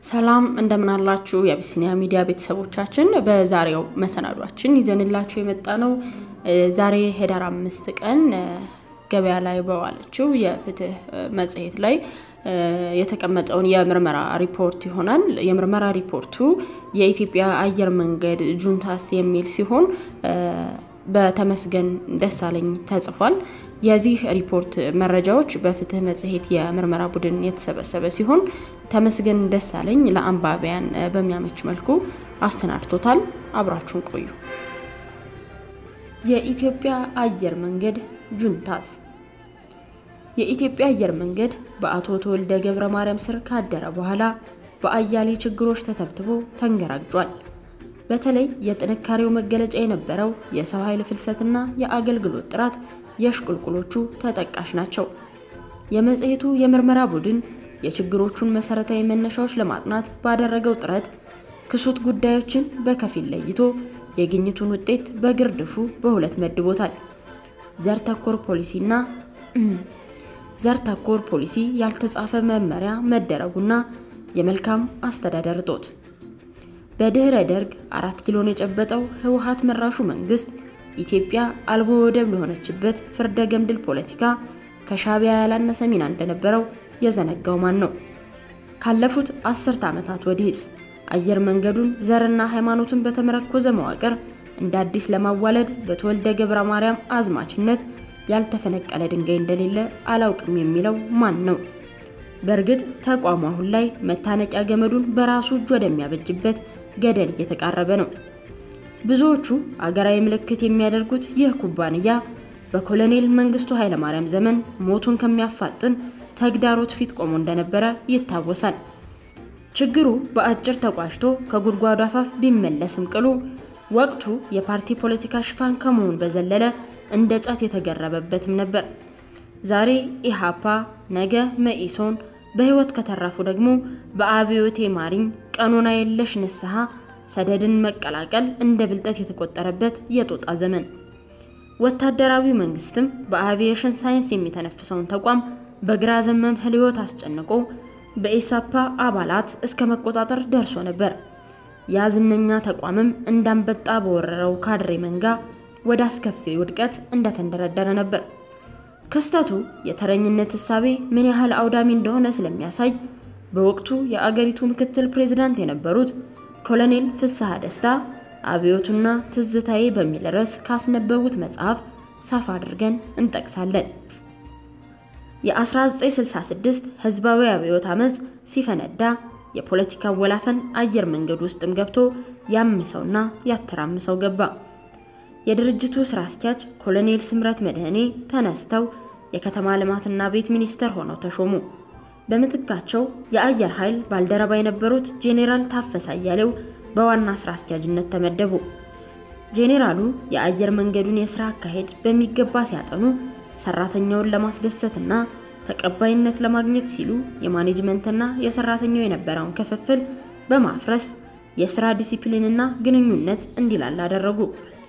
ሰላም እንደምናላችሁ የአቢሲኒያ ሚዲያ ቤተሰቦቻችን፣ በዛሬው መሰናዷችን ይዘንላችሁ የመጣ ነው ዛሬ ህዳር አምስት ቀን ገበያ ላይ በዋለችው የፍትህ መጽሔት ላይ የተቀመጠውን የምርመራ ሪፖርት ይሆናል። የምርመራ ሪፖርቱ የኢትዮጵያ አየር መንገድ ጁንታስ የሚል ሲሆን በተመስገን ደሳለኝ ተጽፏል። የዚህ ሪፖርት መረጃዎች በፍትህ መጽሔት የምርመራ ቡድን የተሰበሰበ ሲሆን ተመስገን ደሳለኝ ለአንባቢያን በሚያመች መልኩ አሰናድቶታል። አብራችሁን ቆዩ። የኢትዮጵያ አየር መንገድ ጁንታስ የኢትዮጵያ አየር መንገድ በአቶ ተወልደ ገብረ ማርያም ስር ካደረ በኋላ በአያሌ ችግሮች ተተብትቦ ተንገራግጧል። በተለይ የጥንካሬው መገለጫ የነበረው የሰው ኃይል ፍልሰትና የአገልግሎት ጥራት የሽቁልቁሎቹ ተጠቃሽ ናቸው። የመጽሔቱ የምርመራ ቡድን የችግሮቹን መሰረታዊ መነሻዎች ለማጥናት ባደረገው ጥረት ክሱት ጉዳዮችን በከፊል ለይቶ የግኝቱን ውጤት በግርድፉ በሁለት መድቦታል። ዘር ተኮር ፖሊሲና ዘር ተኮር ፖሊሲ ያልተጻፈ መመሪያ መደረጉና የመልካም አስተዳደር እጦት። በድህረ ደርግ አራት ኪሎን የጨበጠው ህወሓት መራሹ መንግስት ኢትዮጵያ አልቦ ወደብ ለሆነችበት ፍርደ ገምድል ፖለቲካ ከሻዕቢያ ያላነሰ ሚና እንደነበረው የዘነጋው ማን ነው? ካለፉት አስርተ ዓመታት ወዲህስ አየር መንገዱን ዘርና ሃይማኖትን በተመረኮዘ መዋቅር እንደ አዲስ ለማዋለድ በተወልደ ገብረ ማርያም አዝማችነት ያልተፈነቀለ ድንጋይ እንደሌለ አላውቅም የሚለው ማን ነው? በእርግጥ ተቋሙ አሁን ላይ መታነቂያ ገመዱን በራሱ እጅ ወደሚያበጅበት ገደል እየተቃረበ ነው። ብዙዎቹ አገራዊ ምልክት የሚያደርጉት ይህ ኩባንያ በኮሎኔል መንግስቱ ኃይለማርያም ዘመን ሞቱን ከሚያፋጥን ተግዳሮት ፊት ቆሞ እንደነበረ ይታወሳል። ችግሩ በአጭር ተቋጭቶ ከጉድጓዱ አፋፍ ቢመለስም ቅሉ ወቅቱ የፓርቲ ፖለቲካ ሽፋን ከመሆን በዘለለ እንደ ጫት የተገረበበትም ነበር። ዛሬ ኢሃፓ፣ ነገ መኢሶን፣ በህይወት ከተረፉ ደግሞ በአብዮቴ ማሪኝ ቀኖና የለሽ ንስሐ ሰደድን መቀላቀል እንደ ብልጠት የተቆጠረበት የጦጣ ዘመን። ወታደራዊ መንግስትም በአቪዬሽን ሳይንስ የሚተነፍሰውን ተቋም በግራ ዘመም ህልዮት አስጨንቆ በኢሳፓ አባላት እስከ መቆጣጠር ደርሶ ነበር። ያ ዝነኛ ተቋምም እንዳንበጣ በወረረው ካድሬ መንጋ ወደ አስከፊ ውድቀት እንደተንደረደረ ነበር። ክስተቱ የተረኝነት እሳቤ ምን ያህል አውዳሚ እንደሆነ ስለሚያሳይ በወቅቱ የአገሪቱ ምክትል ፕሬዝዳንት የነበሩት ኮሎኔል ፍስሐ ደስታ አብዮቱና ትዝታዬ በሚል ርዕስ ካስነበቡት መጽሐፍ ሰፋ አድርገን እንጠቅሳለን። የ1966 ህዝባዊ አብዮት አመፅ ሲፈነዳ የፖለቲካ ወላፈን አየር መንገድ ውስጥም ገብቶ ያምሰውና ያተራምሰው ገባ። የድርጅቱ ስራ አስኪያጅ ኮሎኔል ስምረት መድህኔ ተነስተው የከተማ ልማትና ቤት ሚኒስተር ሆነው ተሾሙ። በምትካቸው የአየር ኃይል ባልደረባ የነበሩት ጄኔራል ታፈሰ አያሌው በዋና ስራ አስኪያጅነት ተመደቡ። ጄኔራሉ የአየር መንገዱን የስራ አካሄድ በሚገባ ሲያጠኑ ሰራተኛውን ለማስደሰትና ተቀባይነት ለማግኘት ሲሉ የማኔጅመንትና የሰራተኛው የነበረውን ክፍፍል በማፍረስ የስራ ዲሲፕሊንና ግንኙነት እንዲላላ አደረጉ።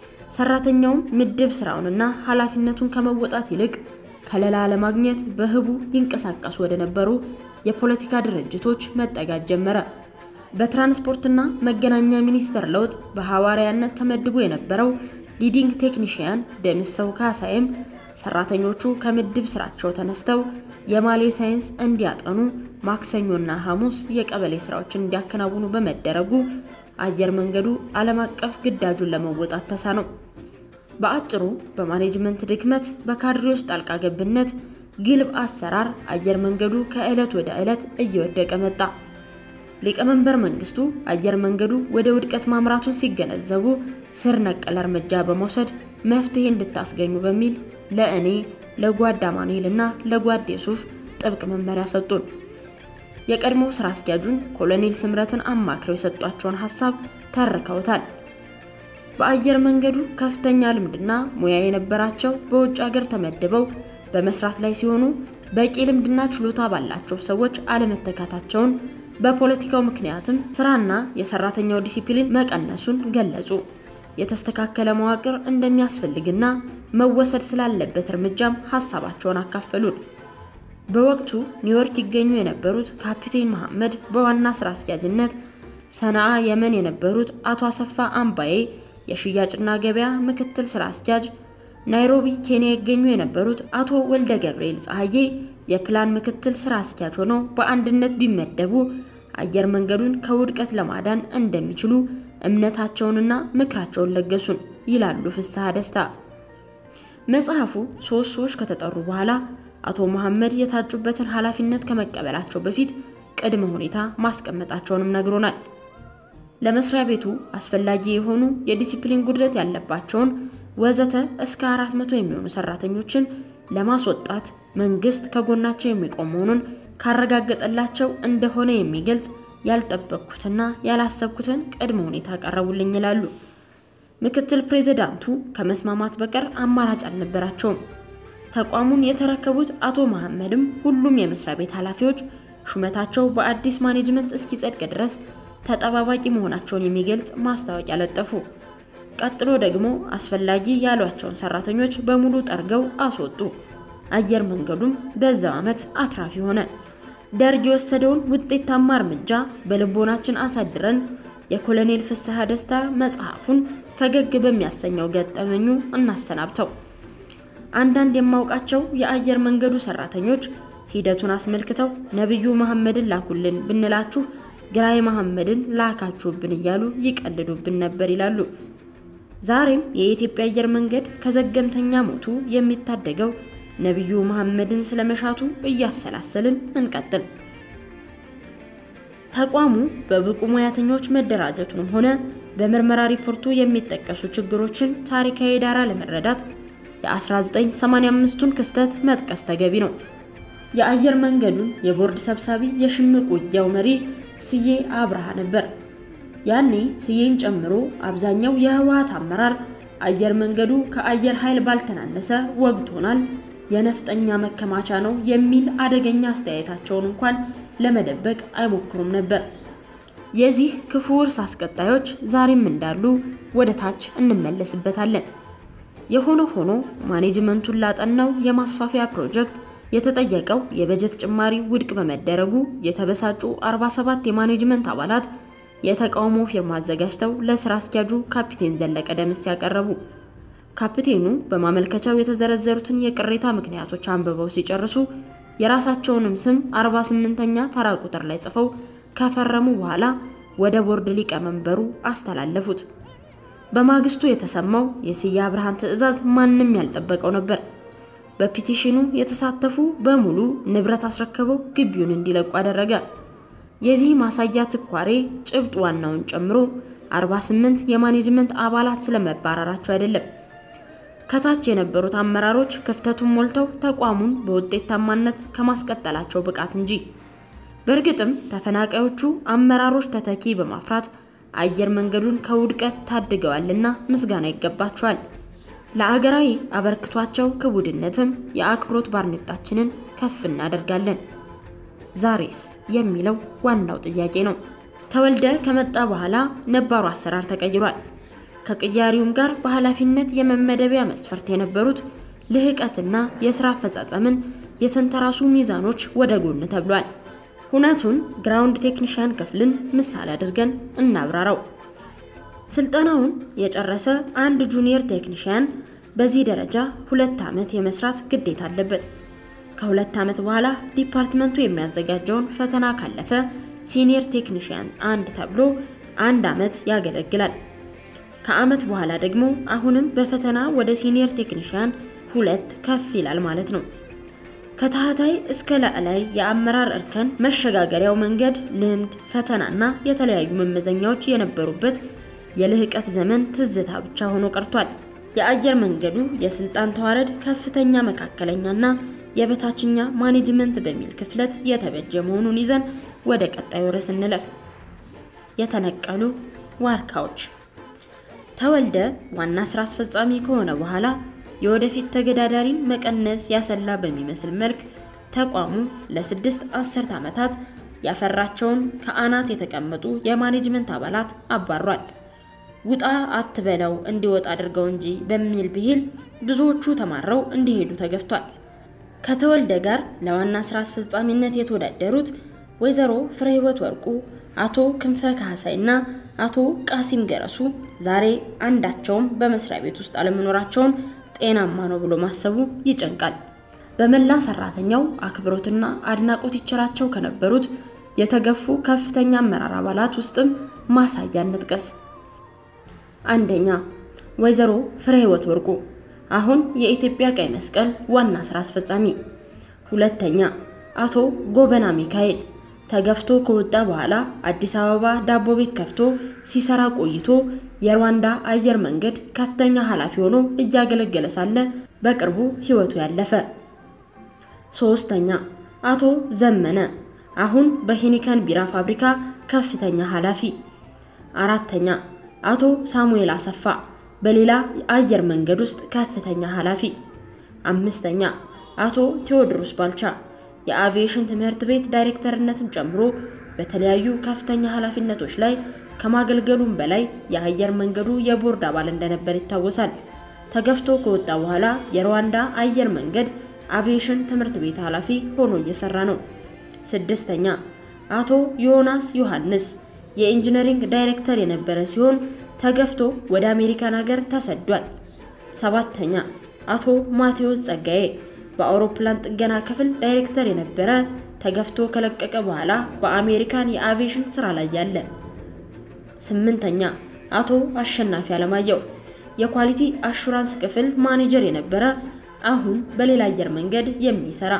ሰራተኛውም ምድብ ስራውንና ኃላፊነቱን ከመወጣት ይልቅ ከለላ ለማግኘት በህቡ ይንቀሳቀሱ ወደ ነበሩ የፖለቲካ ድርጅቶች መጠጋት ጀመረ። በትራንስፖርትና መገናኛ ሚኒስቴር ለውጥ በሐዋርያነት ተመድቦ የነበረው ሊዲንግ ቴክኒሽያን ደምሰው ካሳይም ሰራተኞቹ ከምድብ ስራቸው ተነስተው የማሌ ሳይንስ እንዲያጠኑ ማክሰኞና ሐሙስ የቀበሌ ስራዎችን እንዲያከናውኑ በመደረጉ አየር መንገዱ ዓለም አቀፍ ግዳጁን ለመወጣት ተሳነው። በአጭሩ በማኔጅመንት ድክመት፣ በካድሬዎች ጣልቃ ገብነት፣ ግልብ አሰራር አየር መንገዱ ከዕለት ወደ ዕለት እየወደቀ መጣ። ሊቀመንበር መንግስቱ አየር መንገዱ ወደ ውድቀት ማምራቱን ሲገነዘቡ ስር ነቀል እርምጃ በመውሰድ መፍትሄ እንድታስገኙ በሚል ለእኔ ለጓድ አማኑኤል እና ለጓድ የሱፍ ጥብቅ መመሪያ ሰጡን። የቀድሞው ስራ አስኪያጁን ኮሎኔል ስምረትን አማክረው የሰጧቸውን ሀሳብ ተርከውታል። በአየር መንገዱ ከፍተኛ ልምድና ሙያ የነበራቸው በውጭ ሀገር ተመድበው በመስራት ላይ ሲሆኑ በቂ ልምድና ችሎታ ባላቸው ሰዎች አለመተካታቸውን በፖለቲካው ምክንያትም ስራና የሰራተኛው ዲሲፕሊን መቀነሱን ገለጹ። የተስተካከለ መዋቅር እንደሚያስፈልግና መወሰድ ስላለበት እርምጃም ሀሳባቸውን አካፈሉን። በወቅቱ ኒውዮርክ ይገኙ የነበሩት ካፒቴን መሐመድ በዋና ስራ አስኪያጅነት፣ ሰነአ የመን የነበሩት አቶ አሰፋ አምባዬ የሽያጭና ገበያ ምክትል ስራ አስኪያጅ፣ ናይሮቢ ኬንያ ይገኙ የነበሩት አቶ ወልደ ገብርኤል ፀሐዬ የፕላን ምክትል ስራ አስኪያጅ ሆነው በአንድነት ቢመደቡ አየር መንገዱን ከውድቀት ለማዳን እንደሚችሉ እምነታቸውንና ምክራቸውን ለገሱን ይላሉ ፍስሐ ደስታ። መጽሐፉ ሶስት ሰዎች ከተጠሩ በኋላ አቶ መሐመድ የታጩበትን ኃላፊነት ከመቀበላቸው በፊት ቅድመ ሁኔታ ማስቀመጣቸውንም ነግሮናል። ለመስሪያ ቤቱ አስፈላጊ የሆኑ የዲሲፕሊን ጉድለት ያለባቸውን ወዘተ እስከ አራት መቶ የሚሆኑ ሰራተኞችን ለማስወጣት መንግስት ከጎናቸው የሚቆም መሆኑን ካረጋገጠላቸው እንደሆነ የሚገልጽ ያልጠበቅኩትና ያላሰብኩትን ቅድመ ሁኔታ ቀረቡልኝ ይላሉ። ምክትል ፕሬዝዳንቱ ከመስማማት በቀር አማራጭ አልነበራቸውም። ተቋሙን የተረከቡት አቶ መሐመድም ሁሉም የመስሪያ ቤት ኃላፊዎች ሹመታቸው በአዲስ ማኔጅመንት እስኪጸድቅ ድረስ ተጠባባቂ መሆናቸውን የሚገልጽ ማስታወቂያ ለጠፉ። ቀጥሎ ደግሞ አስፈላጊ ያሏቸውን ሰራተኞች በሙሉ ጠርገው አስወጡ። አየር መንገዱም በዛው ዓመት አትራፊ ሆነ። ደርግ የወሰደውን ውጤታማ እርምጃ በልቦናችን አሳድረን የኮሎኔል ፍስሐ ደስታ መጽሐፉን ፈገግ በሚያሰኘው ገጠመኙ እናሰናብተው። አንዳንድ የማውቃቸው የአየር መንገዱ ሰራተኞች ሂደቱን አስመልክተው ነቢዩ መሐመድን ላኩልን ብንላችሁ ግራይ መሐመድን ላካችሁብን እያሉ ይቀልዱብን ነበር ይላሉ። ዛሬም የኢትዮጵያ አየር መንገድ ከዘገምተኛ ሞቱ የሚታደገው ነቢዩ መሐመድን ስለመሻቱ እያሰላሰልን እንቀጥል። ተቋሙ በብቁ ሙያተኞች መደራጀቱንም ሆነ በምርመራ ሪፖርቱ የሚጠቀሱ ችግሮችን ታሪካዊ ዳራ ለመረዳት የ1985ቱን ክስተት መጥቀስ ተገቢ ነው። የአየር መንገዱን የቦርድ ሰብሳቢ የሽምቅ ውጊያው መሪ ስዬ አብርሃ ነበር። ያኔ ስዬን ጨምሮ አብዛኛው የህወሓት አመራር አየር መንገዱ ከአየር ኃይል ባልተናነሰ ወግቶናል፣ የነፍጠኛ መከማቻ ነው የሚል አደገኛ አስተያየታቸውን እንኳን ለመደበቅ አይሞክሩም ነበር። የዚህ ክፉ ውርስ አስቀጣዮች ዛሬም እንዳሉ ወደ ታች እንመለስበታለን። የሆነ ሆኖ ማኔጅመንቱን ላጠናው የማስፋፊያ ፕሮጀክት የተጠየቀው የበጀት ጭማሪ ውድቅ በመደረጉ የተበሳጩ 47 የማኔጅመንት አባላት የተቃውሞ ፊርማ አዘጋጅተው ለስራ አስኪያጁ ካፒቴን ዘለቀ ደምስ ያቀረቡ። ካፒቴኑ በማመልከቻው የተዘረዘሩትን የቅሬታ ምክንያቶች አንብበው ሲጨርሱ የራሳቸውንም ስም 48ኛ ተራ ቁጥር ላይ ጽፈው ከፈረሙ በኋላ ወደ ቦርድ ሊቀመንበሩ አስተላለፉት። በማግስቱ የተሰማው የስዬ አብርሃን ትዕዛዝ ማንም ያልጠበቀው ነበር። በፒቲሽኑ የተሳተፉ በሙሉ ንብረት አስረክበው ግቢውን እንዲለቁ አደረገ። የዚህ ማሳያ ትኳሬ ጭብጥ ዋናውን ጨምሮ 48 የማኔጅመንት አባላት ስለመባረራቸው አይደለም። ከታች የነበሩት አመራሮች ክፍተቱን ሞልተው ተቋሙን በውጤታማነት ከማስቀጠላቸው ብቃት እንጂ። በእርግጥም ተፈናቃዮቹ አመራሮች ተተኪ በማፍራት አየር መንገዱን ከውድቀት ታድገዋልና ምስጋና ይገባቸዋል። ለአገራዊ አበርክቷቸው ክቡድነትም የአክብሮት ባርኔጣችንን ከፍ እናደርጋለን። ዛሬስ የሚለው ዋናው ጥያቄ ነው። ተወልደ ከመጣ በኋላ ነባሩ አሰራር ተቀይሯል። ከቅያሪውም ጋር በኃላፊነት የመመደቢያ መስፈርት የነበሩት ልህቀትና የስራ አፈጻጸምን የተንተራሱ ሚዛኖች ወደ ጎን ተብሏል። ሁነቱን ግራውንድ ቴክኒሽያን ክፍልን ምሳሌ አድርገን እናብራራው። ስልጠናውን የጨረሰ አንድ ጁኒየር ቴክኒሽያን በዚህ ደረጃ ሁለት ዓመት የመስራት ግዴታ አለበት። ከሁለት ዓመት በኋላ ዲፓርትመንቱ የሚያዘጋጀውን ፈተና ካለፈ ሲኒየር ቴክኒሽያን አንድ ተብሎ አንድ ዓመት ያገለግላል። ከዓመት በኋላ ደግሞ አሁንም በፈተና ወደ ሲኒየር ቴክኒሽያን ሁለት ከፍ ይላል ማለት ነው። ከታህታይ እስከ ላዕላይ የአመራር እርከን መሸጋገሪያው መንገድ ልምድ፣ ፈተናና የተለያዩ መመዘኛዎች የነበሩበት የልህቀት ዘመን ትዝታ ብቻ ሆኖ ቀርቷል። የአየር መንገዱ የስልጣን ተዋረድ ከፍተኛ፣ መካከለኛና የበታችኛ ማኔጅመንት በሚል ክፍለት የተበጀ መሆኑን ይዘን ወደ ቀጣዩ ርዕስ እንለፍ። የተነቀሉ ዋርካዎች። ተወልደ ዋና ስራ አስፈጻሚ ከሆነ በኋላ የወደፊት ተገዳዳሪን መቀነስ ያሰላ በሚመስል መልክ ተቋሙ ለስድስት አስርት ዓመታት ያፈራቸውን ከአናት የተቀመጡ የማኔጅመንት አባላት አባሯል። ውጣ አትበለው እንዲወጣ አድርገው እንጂ በሚል ብሂል ብዙዎቹ ተማረው እንዲሄዱ ተገፍቷል። ከተወልደ ጋር ለዋና ስራ አስፈጻሚነት የተወዳደሩት ወይዘሮ ፍሬህይወት ወርቁ፣ አቶ ክንፈ ካህሳይ እና አቶ ቃሲም ገረሱ ዛሬ አንዳቸውም በመስሪያ ቤት ውስጥ አለመኖራቸውን ጤናማ ነው ብሎ ማሰቡ ይጨንቃል። በመላ ሰራተኛው አክብሮትና አድናቆት ይቸራቸው ከነበሩት የተገፉ ከፍተኛ አመራር አባላት ውስጥም ማሳያ እንጥቀስ። አንደኛ ወይዘሮ ፍሬህይወት ወርቁ አሁን የኢትዮጵያ ቀይ መስቀል ዋና ስራ አስፈጻሚ። ሁለተኛ አቶ ጎበና ሚካኤል ተገፍቶ ከወጣ በኋላ አዲስ አበባ ዳቦ ቤት ከፍቶ ሲሰራ ቆይቶ የሩዋንዳ አየር መንገድ ከፍተኛ ኃላፊ ሆኖ እያገለገለ ሳለ በቅርቡ ህይወቱ ያለፈ። ሶስተኛ አቶ ዘመነ አሁን በሂኒከን ቢራ ፋብሪካ ከፍተኛ ኃላፊ። አራተኛ አቶ ሳሙኤል አሰፋ በሌላ አየር መንገድ ውስጥ ከፍተኛ ኃላፊ። አምስተኛ አቶ ቴዎድሮስ ባልቻ የአቪዬሽን ትምህርት ቤት ዳይሬክተርነትን ጨምሮ በተለያዩ ከፍተኛ ኃላፊነቶች ላይ ከማገልገሉም በላይ የአየር መንገዱ የቦርድ አባል እንደነበር ይታወሳል። ተገፍቶ ከወጣ በኋላ የሩዋንዳ አየር መንገድ አቪዬሽን ትምህርት ቤት ኃላፊ ሆኖ እየሰራ ነው። ስድስተኛ አቶ ዮናስ ዮሐንስ የኢንጂነሪንግ ዳይሬክተር የነበረ ሲሆን ተገፍቶ ወደ አሜሪካን ሀገር ተሰዷል። ሰባተኛ አቶ ማቴዎስ ጸጋዬ በአውሮፕላን ጥገና ክፍል ዳይሬክተር የነበረ ተገፍቶ ከለቀቀ በኋላ በአሜሪካን የአቪዬሽን ስራ ላይ ያለ። ስምንተኛ አቶ አሸናፊ አለማየሁ የኳሊቲ አሹራንስ ክፍል ማኔጀር የነበረ አሁን በሌላ አየር መንገድ የሚሰራ።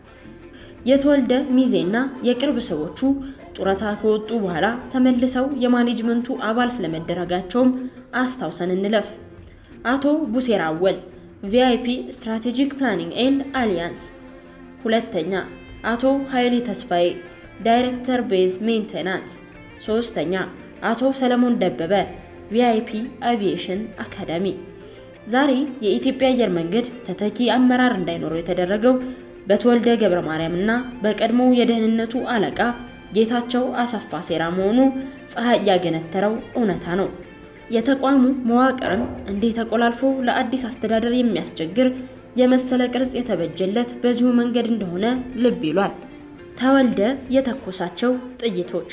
የተወልደ ሚዜና የቅርብ ሰዎቹ ጡረታ ከወጡ በኋላ ተመልሰው የማኔጅመንቱ አባል ስለመደረጋቸውም አስታውሰን እንለፍ። አቶ ቡሴራ አወል ቪአይፒ ስትራቴጂክ ፕላኒንግ ኤንድ አሊያንስ። ሁለተኛ አቶ ኃይሌ ተስፋዬ ዳይሬክተር ቤዝ ሜንቴናንስ። ሶስተኛ አቶ ሰለሞን ደበበ ቪአይፒ አቪዬሽን አካዳሚ። ዛሬ የኢትዮጵያ አየር መንገድ ተተኪ አመራር እንዳይኖረው የተደረገው በተወልደ ገብረ ማርያም እና በቀድሞው የደህንነቱ አለቃ ጌታቸው አሰፋ ሴራ መሆኑ ፀሐይ ያገነተረው እውነታ ነው። የተቋሙ መዋቅርም እንዲህ ተቆላልፎ ለአዲስ አስተዳደር የሚያስቸግር የመሰለ ቅርጽ የተበጀለት በዚሁ መንገድ እንደሆነ ልብ ይሏል። ተወልደ የተኮሳቸው ጥይቶች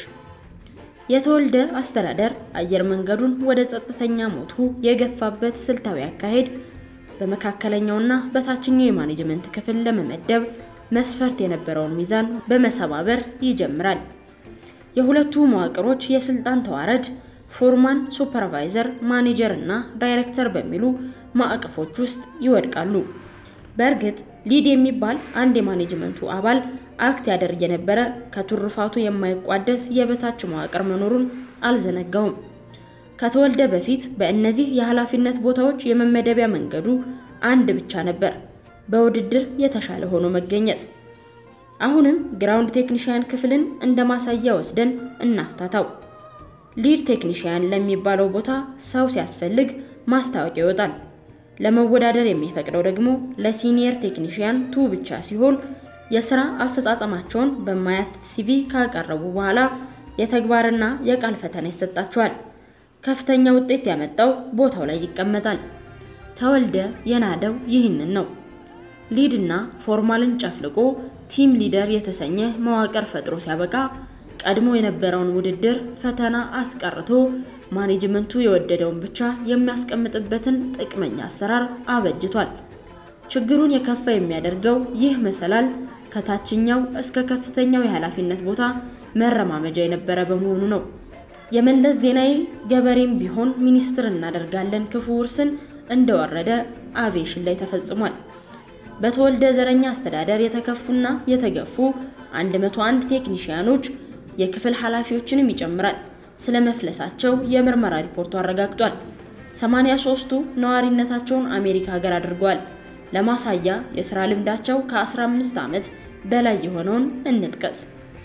የተወልደ አስተዳደር አየር መንገዱን ወደ ጸጥተኛ ሞቱ የገፋበት ስልታዊ አካሄድ በመካከለኛውና በታችኛው የማኔጅመንት ክፍል ለመመደብ መስፈርት የነበረውን ሚዛን በመሰባበር ይጀምራል። የሁለቱ መዋቅሮች የስልጣን ተዋረድ ፎርማን፣ ሱፐርቫይዘር፣ ማኔጀር እና ዳይሬክተር በሚሉ ማዕቀፎች ውስጥ ይወድቃሉ። በእርግጥ ሊድ የሚባል አንድ የማኔጅመንቱ አባል አክት ያደርግ የነበረ ከትሩፋቱ የማይቋደስ የበታች መዋቅር መኖሩን አልዘነጋውም። ከተወልደ በፊት በእነዚህ የኃላፊነት ቦታዎች የመመደቢያ መንገዱ አንድ ብቻ ነበር፣ በውድድር የተሻለ ሆኖ መገኘት። አሁንም ግራውንድ ቴክኒሽያን ክፍልን እንደ ማሳያ ወስደን እናፍታታው። ሊድ ቴክኒሽያን ለሚባለው ቦታ ሰው ሲያስፈልግ ማስታወቂያ ይወጣል። ለመወዳደር የሚፈቅደው ደግሞ ለሲኒየር ቴክኒሽያን ቱ ብቻ ሲሆን የስራ አፈጻጸማቸውን በማያት ሲቪ ካቀረቡ በኋላ የተግባርና የቃል ፈተና ይሰጣቸዋል። ከፍተኛ ውጤት ያመጣው ቦታው ላይ ይቀመጣል። ተወልደ የናደው ይህንን ነው። ሊድ እና ፎርማልን ጨፍልቆ ቲም ሊደር የተሰኘ መዋቅር ፈጥሮ ሲያበቃ ቀድሞ የነበረውን ውድድር ፈተና አስቀርቶ ማኔጅመንቱ የወደደውን ብቻ የሚያስቀምጥበትን ጥቅመኛ አሰራር አበጅቷል። ችግሩን የከፋ የሚያደርገው ይህ መሰላል ከታችኛው እስከ ከፍተኛው የኃላፊነት ቦታ መረማመጃ የነበረ በመሆኑ ነው። የመለስ ዜናዊ ገበሬም ቢሆን ሚኒስትር እናደርጋለን ክፉ ውርስን እንደወረደ አቪዬሽን ላይ ተፈጽሟል። በተወልደ ዘረኛ አስተዳደር የተከፉና የተገፉ 101 ቴክኒሽያኖች የክፍል ኃላፊዎችንም ይጨምራል ስለ መፍለሳቸው የምርመራ ሪፖርቱ አረጋግጧል። 83ቱ ነዋሪነታቸውን አሜሪካ ሀገር አድርገዋል። ለማሳያ የስራ ልምዳቸው ከ15 ዓመት በላይ የሆነውን እንጥቀስ።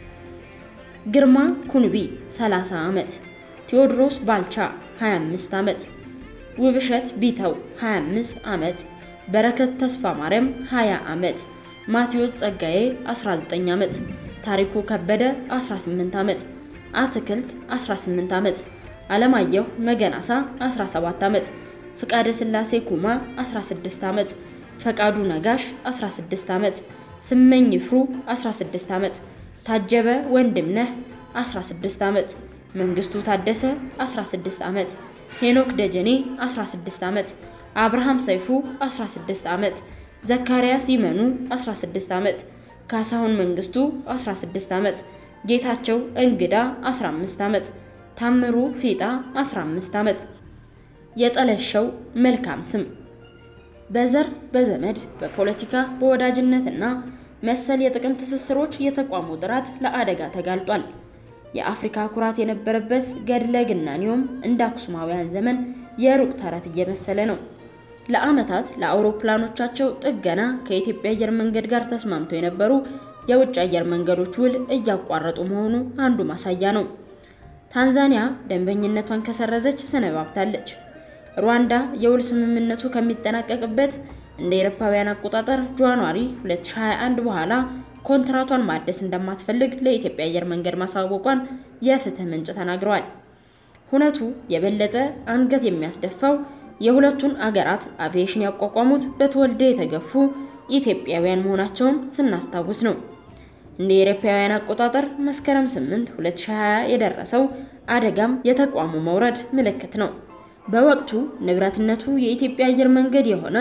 ግርማ ኩንቢ 30 ዓመት፣ ቴዎድሮስ ባልቻ 25 ዓመት፣ ውብሸት ቢተው 25 ዓመት፣ በረከት ተስፋ ማርያም 20 ዓመት፣ ማቴዎስ ጸጋዬ 19 ዓመት፣ ታሪኩ ከበደ 18 ዓመት፣ አትክልት 18 ዓመት፣ አለማየሁ መገናሳ 17 ዓመት፣ ፍቃደ ስላሴ ኩማ 16 ዓመት፣ ፈቃዱ ነጋሽ 16 ዓመት፣ ስመኝ ይፍሩ 16 ዓመት፣ ታጀበ ወንድምነህ 16 ዓመት፣ መንግስቱ ታደሰ 16 ዓመት፣ ሄኖክ ደጀኔ 16 ዓመት፣ አብርሃም ሰይፉ 16 ዓመት፣ ዘካርያስ ይመኑ 16 ዓመት፣ ካሳሁን መንግስቱ 16 ዓመት፣ ጌታቸው እንግዳ 15 ዓመት፣ ታምሩ ፊጣ 15 ዓመት። የጠለሸው መልካም ስም በዘር በዘመድ በፖለቲካ በወዳጅነትና መሰል የጥቅም ትስስሮች የተቋሙ ጥራት ለአደጋ ተጋልጧል። የአፍሪካ ኩራት የነበረበት ገድለ ግናኔውም እንደ አክሱማውያን ዘመን የሩቅ ተረት እየመሰለ ነው። ለዓመታት ለአውሮፕላኖቻቸው ጥገና ከኢትዮጵያ አየር መንገድ ጋር ተስማምተው የነበሩ የውጭ አየር መንገዶች ውል እያቋረጡ መሆኑ አንዱ ማሳያ ነው። ታንዛኒያ ደንበኝነቷን ከሰረዘች ሰነባብታለች። ሩዋንዳ የውል ስምምነቱ ከሚጠናቀቅበት እንደ አውሮፓውያን አቆጣጠር ጃንዋሪ 2021 በኋላ ኮንትራቷን ማደስ እንደማትፈልግ ለኢትዮጵያ አየር መንገድ ማሳወቋን የፍትህ ምንጭ ተናግረዋል። ሁነቱ የበለጠ አንገት የሚያስደፋው የሁለቱን አገራት አቪዬሽን ያቋቋሙት በተወልደ የተገፉ ኢትዮጵያውያን መሆናቸውን ስናስታውስ ነው። እንደ አውሮፓውያን አቆጣጠር መስከረም 8 2020 የደረሰው አደጋም የተቋሙ መውረድ ምልክት ነው። በወቅቱ ንብረትነቱ የኢትዮጵያ አየር መንገድ የሆነ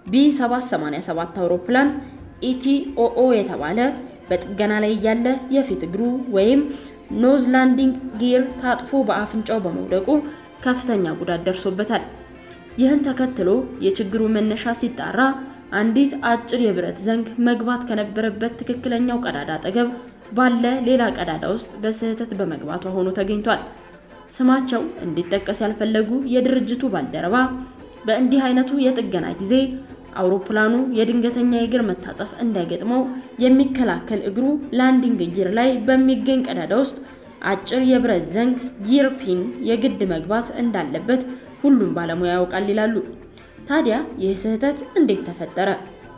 ቢ787 አውሮፕላን ኢቲኦኦ የተባለ በጥገና ላይ እያለ የፊት እግሩ ወይም ኖዝ ላንዲንግ ጊር ታጥፎ በአፍንጫው በመውደቁ ከፍተኛ ጉዳት ደርሶበታል። ይህን ተከትሎ የችግሩ መነሻ ሲጣራ አንዲት አጭር የብረት ዘንግ መግባት ከነበረበት ትክክለኛው ቀዳዳ አጠገብ ባለ ሌላ ቀዳዳ ውስጥ በስህተት በመግባቷ ሆኖ ተገኝቷል። ስማቸው እንዲጠቀስ ያልፈለጉ የድርጅቱ ባልደረባ በእንዲህ አይነቱ የጥገና ጊዜ አውሮፕላኑ የድንገተኛ የእግር መታጠፍ እንዳይገጥመው የሚከላከል እግሩ ላንዲንግ ጊር ላይ በሚገኝ ቀዳዳ ውስጥ አጭር የብረት ዘንግ ጊር ፒን የግድ መግባት እንዳለበት ሁሉም ባለሙያ ያውቃል ይላሉ። ታዲያ ይህ ስህተት እንዴት ተፈጠረ?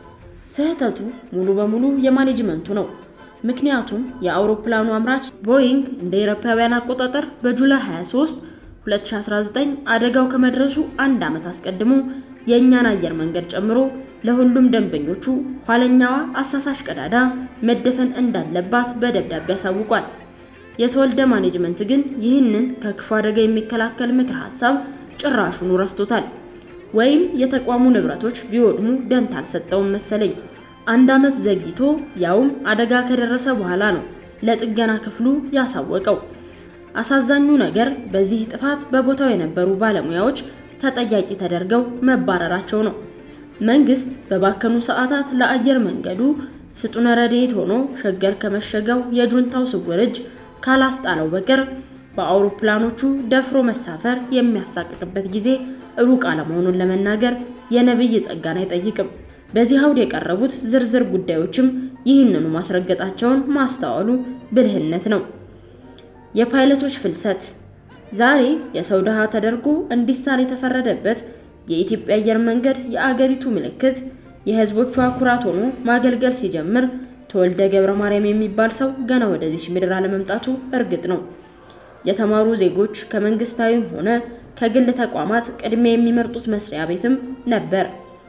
ስህተቱ ሙሉ በሙሉ የማኔጅመንቱ ነው። ምክንያቱም የአውሮፕላኑ አምራች ቦይንግ እንደ አውሮፓውያን አቆጣጠር በጁላይ 23 2019 አደጋው ከመድረሱ አንድ ዓመት አስቀድሞ የእኛን አየር መንገድ ጨምሮ ለሁሉም ደንበኞቹ ኋለኛዋ አሳሳሽ ቀዳዳ መደፈን እንዳለባት በደብዳቤ አሳውቋል። የተወልደ ማኔጅመንት ግን ይህንን ከክፉ አደጋ የሚከላከል ምክር ሀሳብ ጭራሹኑ ረስቶታል። ወይም የተቋሙ ንብረቶች ቢወድሙ ደንታ አልሰጠውም መሰለኝ። አንድ ዓመት ዘግይቶ ያውም አደጋ ከደረሰ በኋላ ነው ለጥገና ክፍሉ ያሳወቀው። አሳዛኙ ነገር በዚህ ጥፋት በቦታው የነበሩ ባለሙያዎች ተጠያቂ ተደርገው መባረራቸው ነው። መንግስት በባከኑ ሰዓታት ለአየር መንገዱ ፍጡነ ረድኤት ሆኖ ሸገር ከመሸገው የጁንታው ስውር እጅ ካላስጣለው በቀር በአውሮፕላኖቹ ደፍሮ መሳፈር የሚያሳቅቅበት ጊዜ ሩቅ አለመሆኑን ለመናገር የነብይ ጸጋን አይጠይቅም። በዚህ አውድ የቀረቡት ዝርዝር ጉዳዮችም ይህንኑ ማስረገጣቸውን ማስተዋሉ ብልህነት ነው። የፓይለቶች ፍልሰት ዛሬ የሰው ድሃ ተደርጎ እንዲሳል የተፈረደበት የኢትዮጵያ አየር መንገድ የአገሪቱ ምልክት የሕዝቦቿ ኩራት ሆኖ ማገልገል ሲጀምር ተወልደ ገብረ ማርያም የሚባል ሰው ገና ወደዚች ምድር አለመምጣቱ እርግጥ ነው። የተማሩ ዜጎች ከመንግስታዊም ሆነ ከግል ተቋማት ቅድሚያ የሚመርጡት መስሪያ ቤትም ነበር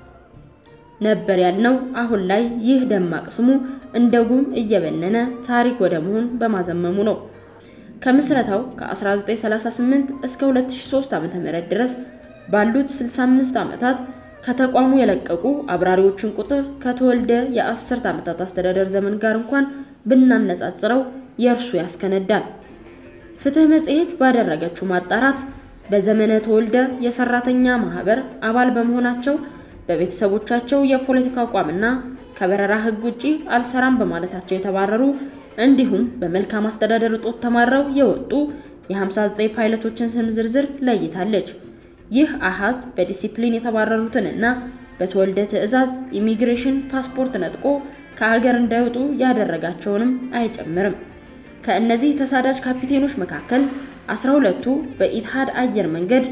ነበር ያልነው አሁን ላይ ይህ ደማቅ ስሙ እንደ ጉም እየበነነ ታሪክ ወደ መሆን በማዘመሙ ነው። ከምስረታው ከ1938 እስከ 2003 ዓ.ም ድረስ ባሉት 65 ዓመታት ከተቋሙ የለቀቁ አብራሪዎችን ቁጥር ከተወልደ የአስርት ዓመታት አስተዳደር ዘመን ጋር እንኳን ብናነጻጽረው የእርሱ ያስከነዳል። ፍትህ መጽሔት ባደረገችው ማጣራት በዘመነ ተወልደ የሰራተኛ ማህበር አባል በመሆናቸው በቤተሰቦቻቸው የፖለቲካ አቋምና ከበረራ ሕግ ውጪ አልሰራም በማለታቸው የተባረሩ እንዲሁም በመልካም አስተዳደር እጦት ተማረው የወጡ የ59 ፓይለቶችን ስም ዝርዝር ለይታለች። ይህ አሃዝ በዲሲፕሊን የተባረሩትንና በተወልደ ትዕዛዝ ኢሚግሬሽን ፓስፖርት ነጥቆ ከሀገር እንዳይወጡ ያደረጋቸውንም አይጨምርም። ከእነዚህ ተሳዳጅ ካፒቴኖች መካከል 12ቱ በኢትሃድ አየር መንገድ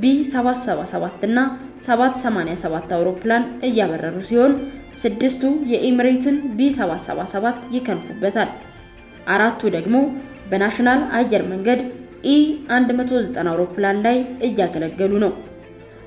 ቢ777 እና 787 አውሮፕላን እያበረሩ ሲሆን ስድስቱ የኤሚሬትን ቢ777 ይከንፉበታል። አራቱ ደግሞ በናሽናል አየር መንገድ ኢ 190 አውሮፕላን ላይ እያገለገሉ ነው።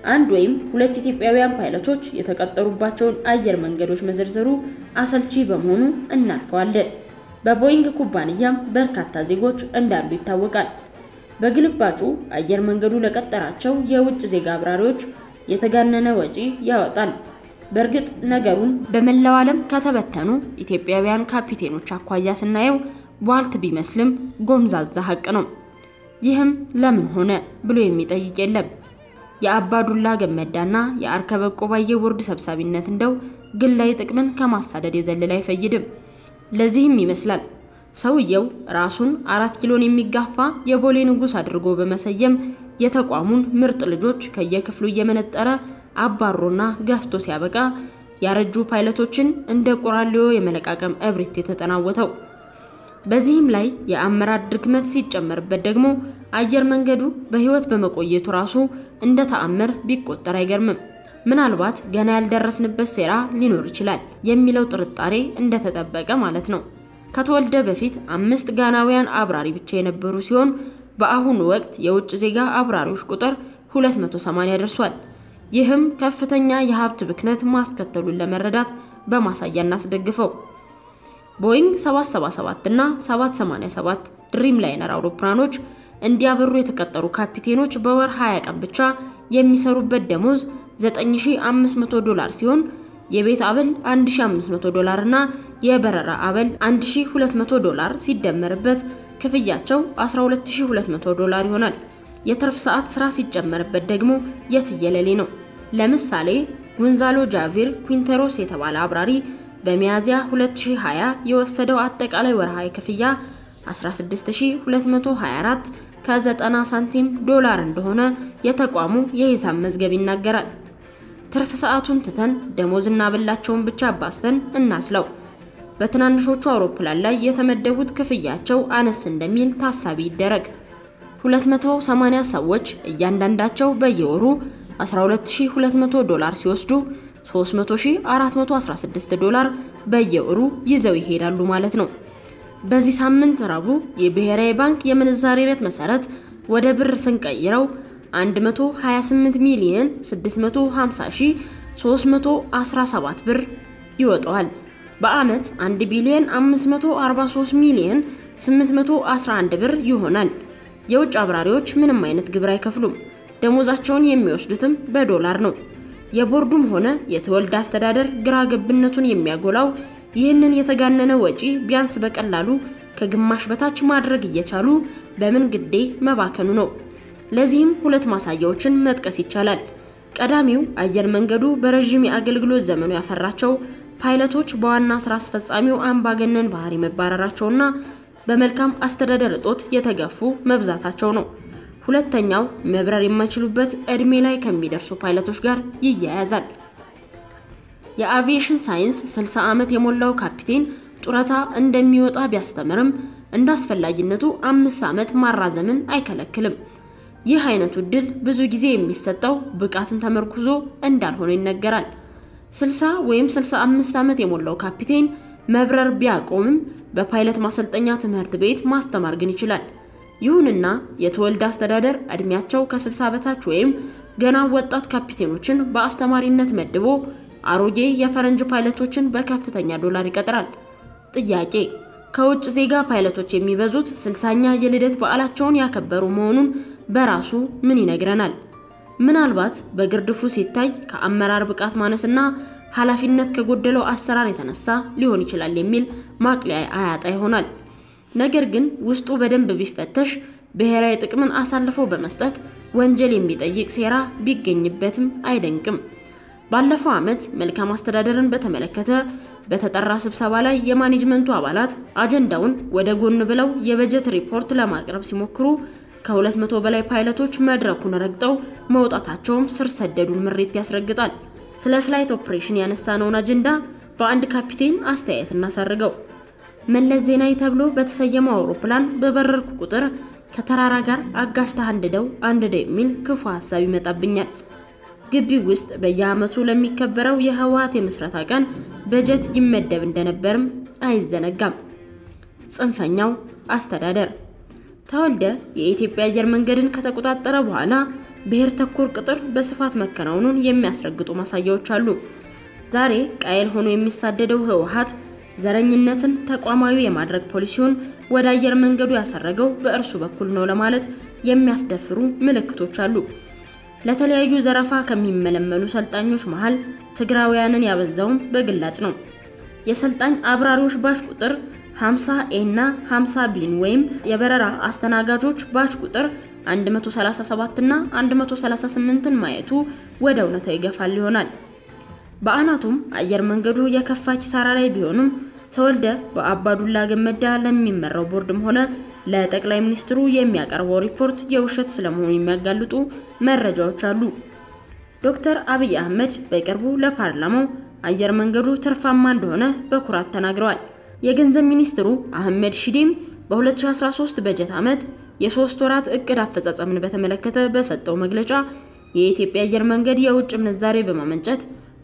አንድ ወይም ሁለት ኢትዮጵያውያን ፓይለቶች የተቀጠሩባቸውን አየር መንገዶች መዘርዘሩ አሰልቺ በመሆኑ እናልፈዋለን። በቦይንግ ኩባንያም በርካታ ዜጎች እንዳሉ ይታወቃል። በግልባጩ አየር መንገዱ ለቀጠራቸው የውጭ ዜጋ አብራሪዎች የተጋነነ ወጪ ያወጣል። በእርግጥ ነገሩን በመላው ዓለም ከተበተኑ ኢትዮጵያውያን ካፒቴኖች አኳያ ስናየው ቧልት ቢመስልም ጎምዛዛ ሀቅ ነው። ይህም ለምን ሆነ ብሎ የሚጠይቅ የለም። የአባዱላ ገመዳና የአርከበ ቆባዬ ቦርድ ሰብሳቢነት እንደው ግላዊ ጥቅምን ከማሳደድ የዘለለ አይፈይድም። ለዚህም ይመስላል ሰውየው ራሱን አራት ኪሎን የሚጋፋ የቦሌ ንጉሥ አድርጎ በመሰየም የተቋሙን ምርጥ ልጆች ከየክፍሉ እየመነጠረ አባሮና ገፍቶ ሲያበቃ ያረጁ ፓይለቶችን እንደ ቆራሌዮ የመለቃቀም እብሪት የተጠናወተው። በዚህም ላይ የአመራር ድክመት ሲጨመርበት ደግሞ አየር መንገዱ በሕይወት በመቆየቱ ራሱ እንደ ተአምር ቢቆጠር አይገርምም። ምናልባት ገና ያልደረስንበት ሴራ ሊኖር ይችላል የሚለው ጥርጣሬ እንደተጠበቀ ማለት ነው። ከተወልደ በፊት አምስት ጋናውያን አብራሪ ብቻ የነበሩ ሲሆን በአሁኑ ወቅት የውጭ ዜጋ አብራሪዎች ቁጥር 280 ደርሷል። ይህም ከፍተኛ የሀብት ብክነት ማስከተሉን ለመረዳት በማሳያ እናስደግፈው። ቦይንግ 777 እና 787 ድሪም ላይነር አውሮፕላኖች እንዲያበሩ የተቀጠሩ ካፒቴኖች በወር 20 ቀን ብቻ የሚሰሩበት ደሞዝ 9500 ዶላር ሲሆን የቤት አበል 1500 ዶላር እና የበረራ አበል 1200 ዶላር ሲደመርበት ክፍያቸው 12200 ዶላር ይሆናል። የትርፍ ሰዓት ስራ ሲጨመርበት ደግሞ የትየለሌ ነው። ለምሳሌ ጉንዛሎ ጃቪር ኩንተሮስ የተባለ አብራሪ በሚያዝያ 2020 የወሰደው አጠቃላይ ወርሃዊ ክፍያ 16224 ከ90 ሳንቲም ዶላር እንደሆነ የተቋሙ የሂሳብ መዝገብ ይናገራል። ትርፍ ሰዓቱን ትተን ደሞዝና ብላቸውን ብቻ አባስተን እናስለው። በትናንሾቹ አውሮፕላን ላይ የተመደቡት ክፍያቸው አነስ እንደሚል ታሳቢ ይደረግ። 280 ሰዎች እያንዳንዳቸው በየወሩ 12200 ዶላር ሲወስዱ 3416 ዶላር በየወሩ ይዘው ይሄዳሉ ማለት ነው። በዚህ ሳምንት ረቡዕ የብሔራዊ ባንክ የምንዛሬ ሬት መሰረት ወደ ብር ስንቀይረው 128 ሚሊዮን 650 ሺህ 317 ብር ይወጣዋል። በአመት 1 ቢሊዮን 543 ሚሊዮን 811 ብር ይሆናል። የውጭ አብራሪዎች ምንም አይነት ግብር አይከፍሉም። ደሞዛቸውን የሚወስዱትም በዶላር ነው። የቦርዱም ሆነ የተወልደ አስተዳደር ግራ ገብነቱን የሚያጎላው ይህንን የተጋነነ ወጪ ቢያንስ በቀላሉ ከግማሽ በታች ማድረግ እየቻሉ በምን ግዴ መባከኑ ነው። ለዚህም ሁለት ማሳያዎችን መጥቀስ ይቻላል። ቀዳሚው አየር መንገዱ በረዥም የአገልግሎት ዘመኑ ያፈራቸው ፓይለቶች በዋና ስራ አስፈጻሚው አምባገነን ባህሪ መባረራቸውና በመልካም አስተዳደር እጦት የተገፉ መብዛታቸው ነው። ሁለተኛው መብረር የማይችሉበት እድሜ ላይ ከሚደርሱ ፓይለቶች ጋር ይያያዛል። የአቪዬሽን ሳይንስ 60 ዓመት የሞላው ካፒቴን ጡረታ እንደሚወጣ ቢያስተምርም እንደ አስፈላጊነቱ አምስት ዓመት ማራዘምን አይከለክልም። ይህ አይነቱ እድል ብዙ ጊዜ የሚሰጠው ብቃትን ተመርኩዞ እንዳልሆነ ይነገራል። 60 ወይም 65 ዓመት የሞላው ካፒቴን መብረር ቢያቆምም በፓይለት ማሰልጠኛ ትምህርት ቤት ማስተማር ግን ይችላል። ይሁንና የተወልደ አስተዳደር እድሜያቸው ከ60 በታች ወይም ገና ወጣት ካፒቴኖችን በአስተማሪነት መድቦ አሮጌ የፈረንጅ ፓይለቶችን በከፍተኛ ዶላር ይቀጥራል። ጥያቄ ከውጭ ዜጋ ፓይለቶች የሚበዙት ስልሳኛ የልደት በዓላቸውን ያከበሩ መሆኑን በራሱ ምን ይነግረናል? ምናልባት በግርድፉ ሲታይ ከአመራር ብቃት ማነስና ኃላፊነት ከጎደለው አሰራር የተነሳ ሊሆን ይችላል የሚል ማቅለያ አያጣ ይሆናል። ነገር ግን ውስጡ በደንብ ቢፈተሽ ብሔራዊ ጥቅምን አሳልፎ በመስጠት ወንጀል የሚጠይቅ ሴራ ቢገኝበትም አይደንቅም። ባለፈው ዓመት መልካም አስተዳደርን በተመለከተ በተጠራ ስብሰባ ላይ የማኔጅመንቱ አባላት አጀንዳውን ወደ ጎን ብለው የበጀት ሪፖርት ለማቅረብ ሲሞክሩ ከሁለት መቶ በላይ ፓይለቶች መድረኩን ረግጠው መውጣታቸውም ስር ሰደዱን ምሬት ያስረግጣል። ስለ ፍላይት ኦፕሬሽን ያነሳነውን አጀንዳ በአንድ ካፒቴን አስተያየት እናሳርገው። መለስ ዜናዊ ተብሎ በተሰየመው አውሮፕላን በበረርኩ ቁጥር ከተራራ ጋር አጋጭተህ አንድደው አንድደው የሚል ክፉ ሀሳብ ይመጣብኛል። ግቢው ውስጥ በየዓመቱ ለሚከበረው የህወሓት የምስረታ ቀን በጀት ይመደብ እንደነበርም አይዘነጋም። ጽንፈኛው አስተዳደር ተወልደ የኢትዮጵያ አየር መንገድን ከተቆጣጠረ በኋላ ብሔር ተኮር ቅጥር በስፋት መከናወኑን የሚያስረግጡ ማሳያዎች አሉ። ዛሬ ቃየል ሆኖ የሚሳደደው ህወሓት ዘረኝነትን ተቋማዊ የማድረግ ፖሊሲውን ወደ አየር መንገዱ ያሰረገው በእርሱ በኩል ነው ለማለት የሚያስደፍሩ ምልክቶች አሉ። ለተለያዩ ዘረፋ ከሚመለመሉ ሰልጣኞች መሃል ትግራውያንን ያበዛውም በግላጭ ነው። የሰልጣኝ አብራሪዎች ባች ቁጥር 50 ኤ እና 50 ቢን ወይም የበረራ አስተናጋጆች ባች ቁጥር 137 እና 138ን ማየቱ ወደ እውነታ ይገፋል ይሆናል። በአናቱም አየር መንገዱ የከፋ ኪሳራ ላይ ቢሆንም ተወልደ በአባዱላ ገመዳ ለሚመራው ቦርድም ሆነ ለጠቅላይ ሚኒስትሩ የሚያቀርበው ሪፖርት የውሸት ስለመሆኑ የሚያጋልጡ መረጃዎች አሉ። ዶክተር አብይ አህመድ በቅርቡ ለፓርላማው አየር መንገዱ ትርፋማ እንደሆነ በኩራት ተናግረዋል። የገንዘብ ሚኒስትሩ አህመድ ሺዴም በ2013 በጀት ዓመት የሶስት ወራት እቅድ አፈጻጸምን በተመለከተ በሰጠው መግለጫ የኢትዮጵያ አየር መንገድ የውጭ ምንዛሬ በማመንጨት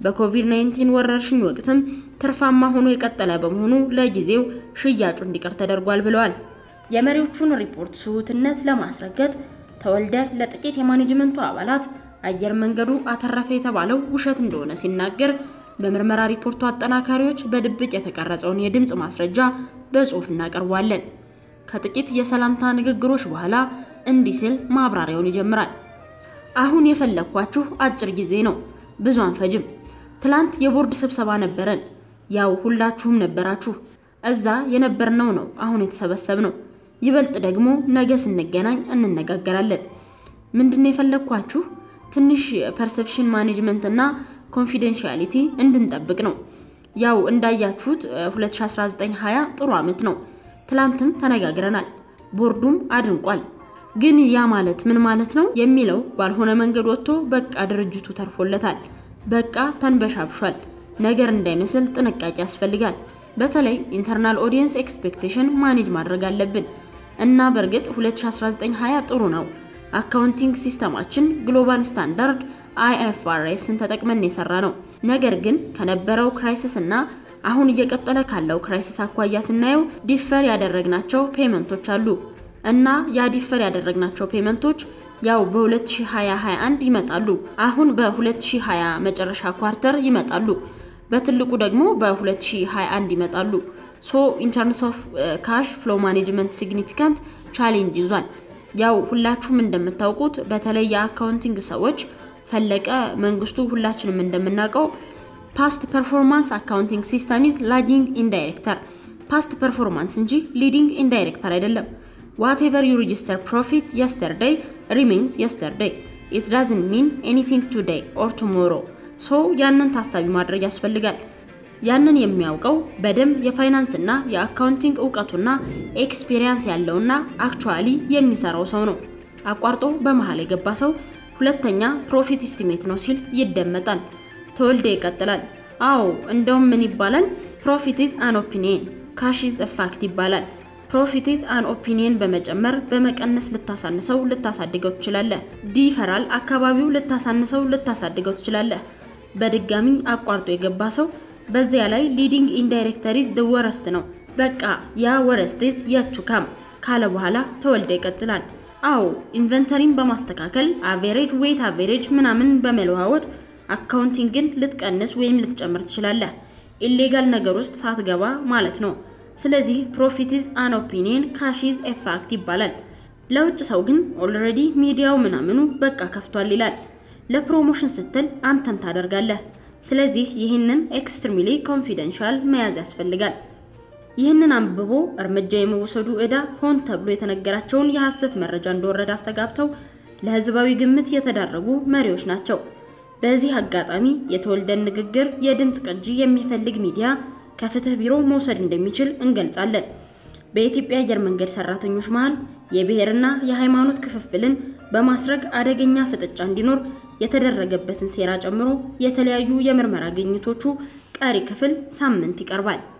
በኮቪድ-19 ወረርሽኝ ወቅትም ትርፋማ ሆኖ የቀጠለ በመሆኑ ለጊዜው ሽያጩ እንዲቀር ተደርጓል ብለዋል። የመሪዎቹን ሪፖርት ስሁትነት ለማስረገጥ ተወልደ ለጥቂት የማኔጅመንቱ አባላት አየር መንገዱ አተረፈ የተባለው ውሸት እንደሆነ ሲናገር በምርመራ ሪፖርቱ አጠናካሪዎች በድብቅ የተቀረጸውን የድምፅ ማስረጃ በጽሑፍ እናቀርቧለን። ከጥቂት የሰላምታ ንግግሮች በኋላ እንዲህ ሲል ማብራሪያውን ይጀምራል። አሁን የፈለግኳችሁ አጭር ጊዜ ነው፣ ብዙ አንፈጅም። ትላንት የቦርድ ስብሰባ ነበረን። ያው ሁላችሁም ነበራችሁ። እዛ የነበርነው ነው አሁን የተሰበሰብነው። ይበልጥ ደግሞ ነገ ስንገናኝ እንነጋገራለን። ምንድነው የፈለግኳችሁ? ትንሽ ፐርሰፕሽን ማኔጅመንት እና ኮንፊደንሻሊቲ እንድንጠብቅ ነው። ያው እንዳያችሁት 2019-20 ጥሩ ዓመት ነው። ትላንትም ተነጋግረናል። ቦርዱም አድንቋል። ግን ያ ማለት ምን ማለት ነው የሚለው ባልሆነ መንገድ ወጥቶ በቃ ድርጅቱ ተርፎለታል፣ በቃ ተንበሻብሿል ነገር እንዳይመስል ጥንቃቄ ያስፈልጋል። በተለይ ኢንተርናል ኦዲየንስ ኤክስፔክቴሽን ማኔጅ ማድረግ አለብን እና በእርግጥ 2019-20 ጥሩ ነው። አካውንቲንግ ሲስተማችን ግሎባል ስታንዳርድ አይኤፍአርኤስን ተጠቅመን የሰራ ነው። ነገር ግን ከነበረው ክራይሲስ እና አሁን እየቀጠለ ካለው ክራይሲስ አኳያ ስናየው ዲፈር ያደረግናቸው ፔመንቶች አሉ እና ያ ዲፈር ያደረግናቸው ፔመንቶች ያው በ2020-21 ይመጣሉ። አሁን በ2020 መጨረሻ ኳርተር ይመጣሉ። በትልቁ ደግሞ በ2021 ይመጣሉ። ሶ ኢንተርምስ ኦፍ ካሽ ፍሎ ማኔጅመንት ሲግኒፊካንት ቻሌንጅ ይዟል። ያው ሁላችሁም እንደምታውቁት በተለይ የአካውንቲንግ ሰዎች ፈለቀ መንግስቱ ሁላችንም እንደምናውቀው ፓስት ፐርፎርማንስ አካውንቲንግ ሲስተም ኢዝ ላጊንግ ኢንዳይሬክተር ፓስት ፐርፎርማንስ እንጂ ሊዲንግ ኢንዳይሬክተር አይደለም። ዋትኤቨር ዩ ሬጂስተር ፕሮፊት የስተርዴይ ሪሜንስ የስተርዴይ ኢት ዳዝንት ሚን ኤኒቲንግ ቱዴይ ኦር ቱሞሮ ሶ ያንን ታሳቢ ማድረግ ያስፈልጋል። ያንን የሚያውቀው በደንብ የፋይናንስ እና የአካውንቲንግ እውቀቱና ኤክስፔሪየንስ ያለውና አክቹዋሊ የሚሰራው ሰው ነው። አቋርጦ በመሃል የገባ ሰው ሁለተኛ ፕሮፊት ኢስቲሜት ነው ሲል ይደመጣል። ተወልደ ይቀጥላል። አዎ እንደውም ምን ይባላል? ፕሮፊት ኢዝ አን ኦፒኒየን ካሽ ኢዝ ፋክት ይባላል። ፕሮፊት ኢዝ አን ኦፒኒየን በመጨመር በመቀነስ ልታሳንሰው ልታሳድገው ትችላለህ። ዲፈራል አካባቢው ልታሳንሰው ልታሳድገው ትችላለህ። በድጋሚ አቋርጦ የገባ ሰው በዚያ ላይ ሊዲንግ ኢንዳይሬክተሪዝ ደ ወረስት ነው። በቃ ያ ወረስቲዝ የቱ ካም ካለ በኋላ ተወልደ ይቀጥላል። አዎ ኢንቨንተሪን በማስተካከል አቬሬጅ ዌይት አቬሬጅ ምናምን በመለዋወጥ አካውንቲንግን ልትቀንስ ወይም ልትጨምር ትችላለህ። ኢሌጋል ነገር ውስጥ ሳትገባ ማለት ነው። ስለዚህ ፕሮፊት ኢዝ አን ኦፒኒየን ካሽ ኢዝ ኤ ፋክት ይባላል። ለውጭ ሰው ግን ኦልሬዲ ሚዲያው ምናምኑ በቃ ከፍቷል ይላል። ለፕሮሞሽን ስትል አንተም ታደርጋለህ። ስለዚህ ይህንን ኤክስትሪምሊ ኮንፊደንሻል መያዝ ያስፈልጋል። ይህንን አንብቦ እርምጃ የመወሰዱ ዕዳ ሆን ተብሎ የተነገራቸውን የሐሰት መረጃ እንደወረደ አስተጋብተው ለሕዝባዊ ግምት የተዳረጉ መሪዎች ናቸው። በዚህ አጋጣሚ የተወልደን ንግግር የድምፅ ቅጂ የሚፈልግ ሚዲያ ከፍትህ ቢሮ መውሰድ እንደሚችል እንገልጻለን። በኢትዮጵያ አየር መንገድ ሰራተኞች መሃል የብሔርና የሃይማኖት ክፍፍልን በማስረግ አደገኛ ፍጥጫ እንዲኖር የተደረገበትን ሴራ ጨምሮ የተለያዩ የምርመራ ግኝቶቹ ቀሪ ክፍል ሳምንት ይቀርባል።